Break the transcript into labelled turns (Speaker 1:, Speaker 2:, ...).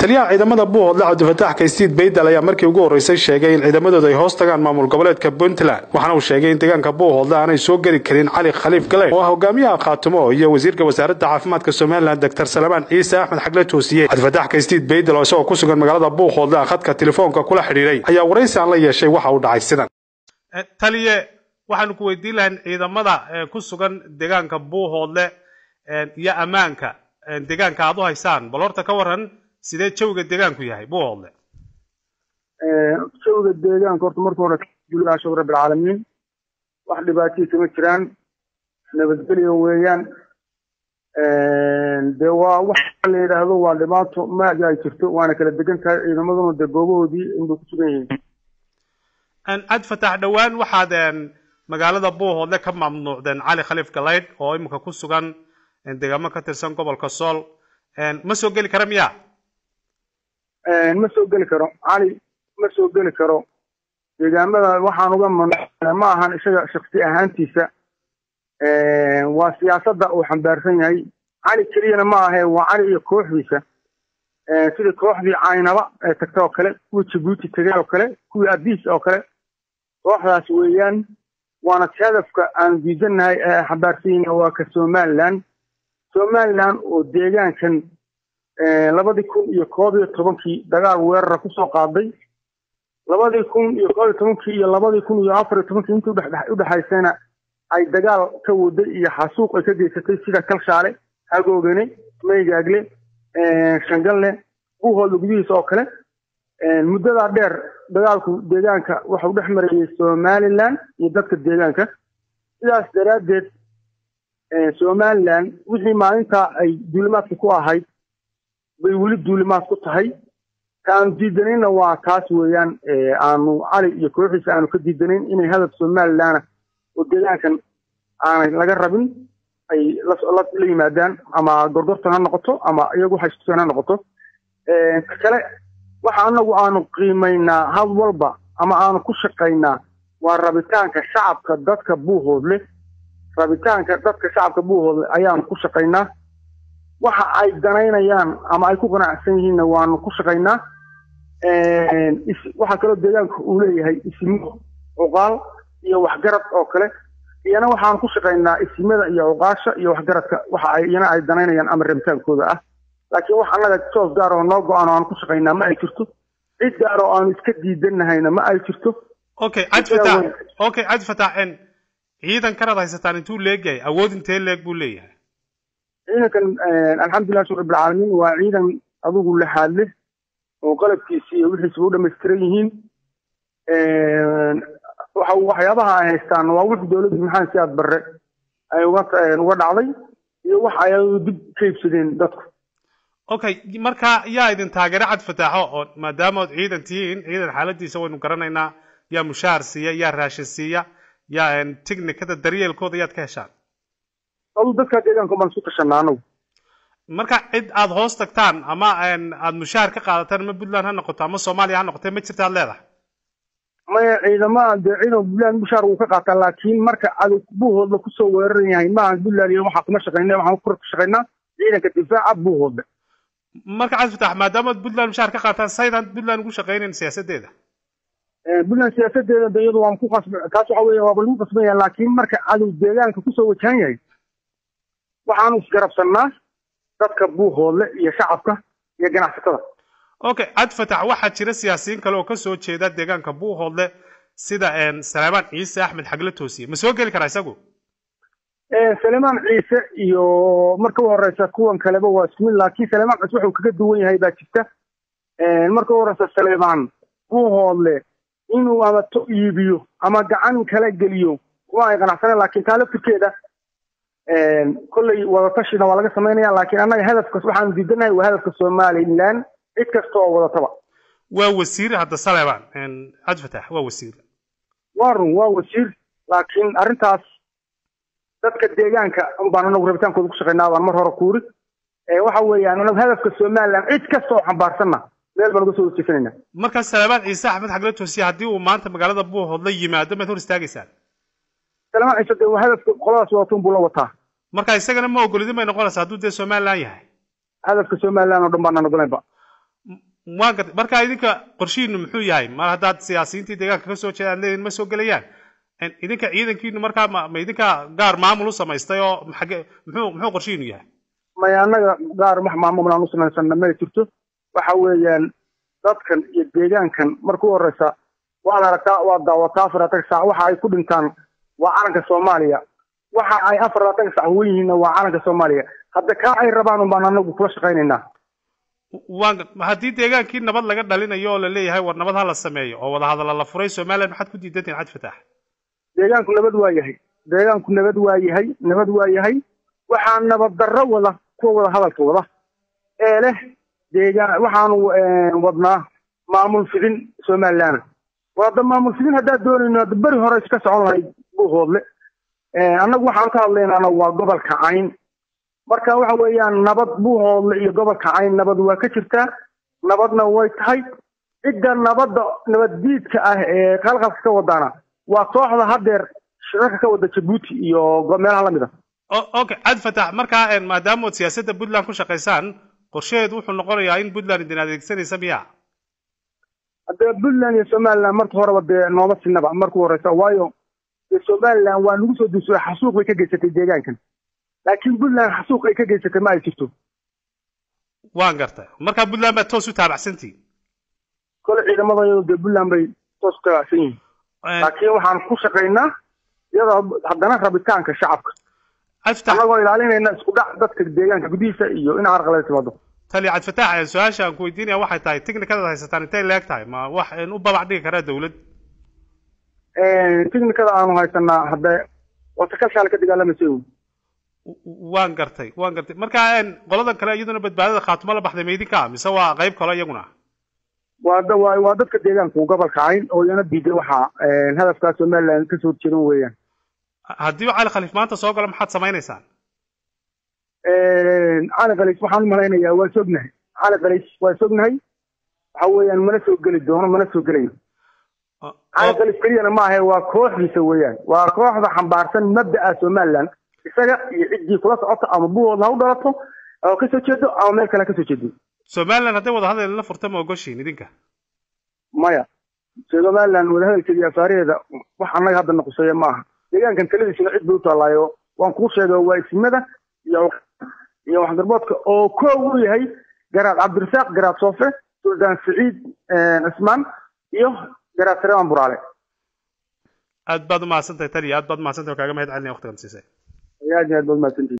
Speaker 1: taliyaha ciidamada buuhoodle cabdifataax kaystiid baydal ayaa markii ugu horreysay sheegay in ciidamadooda ay hoos tagaan maamul goboleedka puntland waxaana uu sheegay in deegaanka buuhoodle aanay soo geli karin cali khaliif gale oo ah hogaamiyaha khaatumo iyo wasiirka wasaaradda caafimaadka somalilan doctor salamaan ciise axmed xagle toosiye cabdifataax kaystiid baydal oo isagoo ku sugan magaalada buuhoodle ah khadka telefoonka kula xidhiidhay ayaa waraysi aan la yeeshay waxa uu dhacay sidan
Speaker 2: taliye waxaanu ku weydiin lahayn ciidamada ku sugan deegaanka buuhoodle iyo ammaanka deegaanka aad u haysaan bal horta ka waran sidee jawiga deegaanku yahay buuhoodle
Speaker 3: jawiga deegaanka horta marka hore alhamdulilah shukr rabbilcaalamiin wax dhibaatihii kama jiraan nabadgelyo weeyaan dee waa waxa la yidhaahdo waa dhibaato maaga ay jirto waana kala degan tahay ciidamaduna dee goobahoodii inbay ku sugan yihiin
Speaker 2: cabdifatax dhowaan waxaad magaalada buuhoodle ka mamnuucdeen cali khaliif galaydh oo imika ku sugan deegaamo ka tirsan gobolka sool ma soo geli kara miya
Speaker 3: ma soo geli karo cali ma soo geli karo deegaamada waxaan uga mamnuucna ma ahan isaga shaksi ahaantiisa waa siyaasadda uu xambaarsan yahay cali keliyana ma ahe waa cali iyo kooxdiisa sidii kooxdii caynaba ee tagta oo kale kuwii jabuuti tegay oo kale kuwii adiis oo kale kooxdaas weeyaan waana hadafka aan diidannahay ee xambaarsan yihin waa ka somaliland somaliland oo deegaankan labadii kun iyo koob iyo tobankii dagaal weerara kusoo qaaday labadii kun iyo koob iyo tobankii iyo labadii kun iyo afar iyo tobankii intii udhexaysayna ay dagaal ka waday iyo xasuuq ay ka geysatay sida kalshaale hagoogane maygaagle shangalle buuhoodla gudihiisa oo kale muddadaa dheer dagaalku deegaanka waxau dhex marayay somaliland iyo dadka deegaanka sidaas daraaddeed somaliland wixii maalintaa ay duulimaadka ku ahayd bay weli duulimaad ku tahay ka aanu diidanayna waa taas weeyaan aanu cali iyo kooxiisa aanu ka diidanayn inay hadaf somalilandna oo deegaankan aanay laga rabin ay la yimaadaan ama gorgortan ha noqoto ama iyagu haystusan ha noqoto kale waxa anagu aanu qiimaynaa had walba ama aanu ku shaqaynaa waa rabitaanka shacabka dadka buuhoodle rabitaanka dadka shacabka buuhoodle ayaanu ku shaqaynaa waxa ay danaynayaan ama ay ku qanacsan yihiinna waanu ku shaqaynaa waxaa kaloo deegaanka uu leeyahay isimo cuqaal iyo waxgarad oo kale iyana waxaan ku shaqaynaa isimada iyo cuqaasha iyo waxgaradka waxa ay iyana ay danaynayaan ama rabitaankooda ah laakiin wax annaga toos gaar oo noo go-aan oo aan ku shaqaynaa ma ay jirto cid gaar oo aanu iska diidanahayna ma ay jirto
Speaker 2: okay cabdifatax okay cabdifatax ciidan kanaad haysataan intuu leegyahay awood intee leeg buu leeyahay
Speaker 3: ciidankan alxamdulilah shukr rabbilcaalamiin waa ciidan adugu lexaad leh oo qalabkiisi iyo wixiisba u dhamaystiran yihiin waxa waxyaabaha ay haystaan waa wix dowladda maxamed siyaad barre ay uga uga dhacday iyo wax ay dib ka iibsadeen dadku
Speaker 2: okay marka yaa idin taageero cabdifataxo oo maadaama ood ciidan tihiin ciidan xaaladiisa waynu garanaynaa yaa mushaar siiya yaa raashin siiya yaa technicada daryeelkooda yaad ka heshaan
Speaker 3: adu dadka deegaanka baan isku tashanaa anagu
Speaker 2: marka cid aad hoos tagtaan ama aad mushaar ka qaadataan ama puntland ha noqoto ama soomaaliya ha noqotee ma jirta aad leedahay
Speaker 3: maya ciidamada dee ciidan puntland mushaar wuu ka qaataa laakiin marka adag buuhoodla kusoo weeraran yahay maahan puntland iyo waxaa kuma shaqayna waxaan ku shaqaynaa ciidanka difaaca buuhoodla
Speaker 2: marka cabdifatax maadaama ad puntland mushaar ka qaataan saydaan puntland ugu shaqaynayn siyaasadeeda
Speaker 3: puntland siyaasadeeda de iyadu waan ku qasb taas waxa weya waaba lagu qasban yahay laakiin marka cadow deegaanka kusoo wajahan yahay waxaanu isgarabsannaa dadka buuhoodle iyo shacabka iyo ganacsatada
Speaker 2: okay cabdifatax waxaa jira siyaasiyiin kale oo kasoo jeeda deegaanka buuhoodle sida salaamaan ciise axmed xagle toosiye ma soo geli karaa isagu
Speaker 3: salemaan ciise iyo marka u horeysa kuwan kaleba waa isku mid laakiin salemaan ciise wuxuu kaga duwan yahay baa jirta marka u horeysa salemaan buuhoodle inuu ama to iibiyo ama gacan kala geliyo kuma ay qanacsaneen laakiin taa laftirkeeda kolley wadatashina waa laga samaynaya laakiin annaga hadafkas waxaanu diidanahay waa hadafka somaliland cid kasta oo wadataba
Speaker 2: waa wasiir hadda saleban cabdifatax waa wasiir
Speaker 3: waa run waa wasiir laakiin arrintaas dadka deegaanka unbaan anagu rabitaankooda ku shaqaynaa baan mar hore kuuri waxa weeyaan anagu hadafka somaliland cid kasta oo xambaarsanna meel baan uga soo horjeesanayna
Speaker 2: markaa salaamaan ciise axmed xagle toosiye haddii uu maanta magaalada buuhoodla yimaado maad hor istaagaysaan
Speaker 3: salamaan ciise dee hadafka qoladaas wadatun buu la wataa
Speaker 2: marka isagana ma ogolidin bay noqonaysaa hadduu dee somaliland yahay
Speaker 3: hadafka somaliland oo dhan baanaan ogolaynba
Speaker 2: waan gartay marka idinka qorshihiinu muxuu yahay mar haddaad siyaasiyiintii deegaanka ka soo jeeda aad leediin ma soo gelayaan idinka ciidankiinu markaa ma ma idinka gaar maamul u samaystay oo xage muxuu muxuu qorshihiinu yahay
Speaker 3: maya annaga gaar wax maamul aan u samaysana ma jirto waxa weeyaan dadkan iyo deegaankan markuu horeysa waad aragtaa waad daawataa afar labaatan saac waxa ay ku dhintaan waa calanka soomaaliya waxa ay afar labaatan saac huwan yihiinna waa calanka soomaaliya hadda kaa ay rabaan un baan anagu kula shaqaynaynaa
Speaker 2: waan haddii deegaankii nabad laga dhalinayo oo la leeyahay war nabad ha la sameeyo oo wadahadalla la furay somaliland maxaad ku diidantihin cad fataax
Speaker 3: deegaanku nabad waa yahay deegaanku nabad waa yahay nabad waa yahay waxaa nabad darro wada kuwa wada hadalka wada ee leh deegaan waxaanu wadnaa maamul fidin somaliland wada maamul fidin haddaad doonayno hadda beri hore iska socon lahayd buuhoodle annagu waxaan ka hadlaynana waa gobolka cayn marka waxa weeyaan nabad buuhoodle iyo gobolka cayn nabad waa ka jirtaa nabadna way tahay cidda nabadda nabaddiidka ah ee qalqalka ka wadaana waa kooxda haddeer shirarka ka wada jabuuti iyo meelaha lamid a
Speaker 2: okay cad fatax markaa maadaama ood siyaasadda puntland ku shaqaysaan qorshaheedu wuxuu noqonayaa in puntland idin adeegsanaysa miya
Speaker 3: haddee puntland iyo somaliland marka horeba dee nooma sinaba markuu horeysa waayo dee somaliland waa nagu soo duusay xasuuq bay ka geysatay deegaankan laakiin puntland xasuuq ay ka geysatay ma ay jirto
Speaker 2: waan gartay markaa puntland baad toos u taabacsantihin
Speaker 3: kole ciidamadayadu dee puntland bay toos u taabacsan yihiin laakiin waxaan ku shaqaynaa iyadoo haddana rabitaanka shacabka annagoo ilaalinayna isku dhac dadka deegaanka gudihiisa iyo in carqalada timaado
Speaker 2: tali cabdifatax su-aasha aan ku weydiinaya waxay tahay technicadaad haysataan intay leeg tahay ma wax u babac dhigi karaa dawlad
Speaker 3: technicada aanu haysanaa hadde wasakalshaal ka dagaalamaysa
Speaker 2: waan gartay waan gartay marka qoladan kale iyaduna badbaadada khaatumo la baxday maydinka mise waa qayb kale iyaguna
Speaker 3: waa waa waa dadka deegaanku gobolka cayn oo iyana diiday waxaa hadafkaa somaliland kasoo horjeedan weeyaan
Speaker 2: haddii cali khaliif maanta soo galo maxaad samaynaysaan
Speaker 3: cali khaliif waxaan u malaynayaa waa sognahay cali khaliif waa sognahay waxa weeyaan mana soo geli doono mana soo gelayo cali khaliif keliyana maahae waa kooxdiisa weeyaan waa kooxda xambaarsan mabda'a somaliland isaga iyo ciddii kula socota ama buhood ha u dhalato oo kasoo jeedo ama meel kale kasoo jeedo
Speaker 2: somaliland hadday wadahadal la furta ma ogoshiin idinka
Speaker 3: maya somaliland wadahadalkeeda iyo afaaraheeda wax annaga hadda naquseeya ma aha deegaankan taladiisuna cid bay u taallaayo waan kuu sheegay waa isimada iyo iyo waxgarboodka oo koow u yahay garaad cabdirasaaq garaad soofe suldaan saciid cismaan iyo garaad sareeman buraale
Speaker 2: aad baad umahadsantahay taliya aad baad umahadsantahay oo kaaga mahad celinaya waqtigan siisay
Speaker 3: aad iyo aad baad umahadsantihi